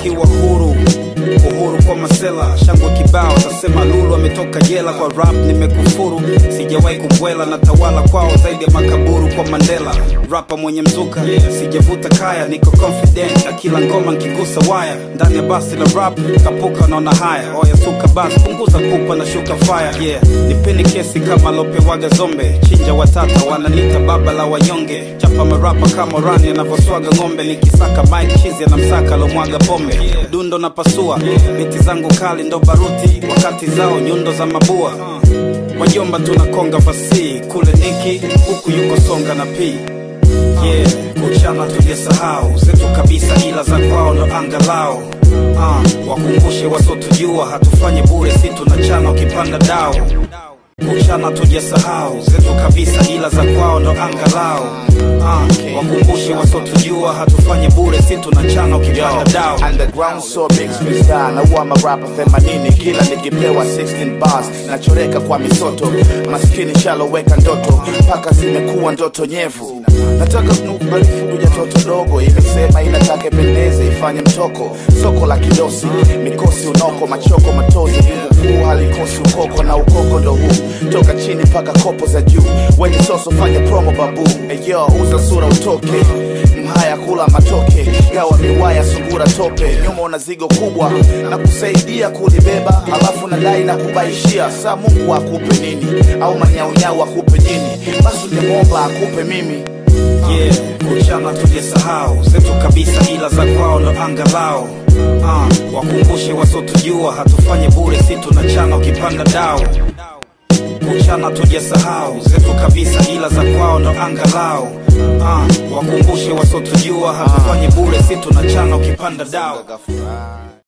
tukiwa huru uhuru kwa masela shangwe kibao tasema lulu ametoka jela kwa rap nimekufuru sijawahi kumbwela na tawala kwao zaidi ya makaburu kwa mandela rapa mwenye mzuka sijavuta kaya niko confident na kila ngoma nkigusa waya ndani ya basi la rap kapuka naona haya oya suka basi punguza pupa na shuka fire yeah nipeni kesi kama lopewaga zombe chinja watata wananita baba la wanyonge chapa marapa kama rani anavyoswaga ng'ombe nikisaka mike chizi anamsaka lomwaga pombe dundo na pasua biti zangu kali ndo baruti wakati zao nyundo za mabua wajomba tunakonga fasi kule niki huku yuko songa na pii yeah kuchana tujasahau zetu kabisa ila za kwao ndo angalao ah, wakumbushe wasotujua hatufanye bure si tunachana ukipanda dao kuchana tujasahau zetu kabisa ila za kwao ndo angalao ah, wakumbushe wasotujua hatufanye bure si tunachana ukipanda dao Underground so big freestyle na huwa marapa 80 kila nikipewa 16 bars nachoreka kwa misoto maskini shaloweka ndoto mpaka zimekuwa ndoto nyevu nataka kunukubalifu kuja toto dogo imesema inataka pendeze ifanye mtoko soko la kidosi mikosi unoko machoko matozi kuu halikosi ukoko na ukoko ndo huu toka chini mpaka kopo za juu wenye soso fanya promo babu eyo uza sura utoke mhaya kula matoke gawa miwaya sungura tope nyuma una zigo kubwa na kusaidia kulibeba alafu nadai na kubaishia saa mungu akupe nini au manyaunyau akupe jini basi ungemwomba akupe mimi yeah kuchana tujasahau zetu kabisa ila za kwao ndo angalao ah, wakumbushe wasotujua hatufanye bure si tunachana ukipanda dao kuchana tujasahau zetu kabisa ila za kwao ndo angalao ah, wakumbushe wasotujua hatufanye bure si tunachana ukipanda dao Furaha.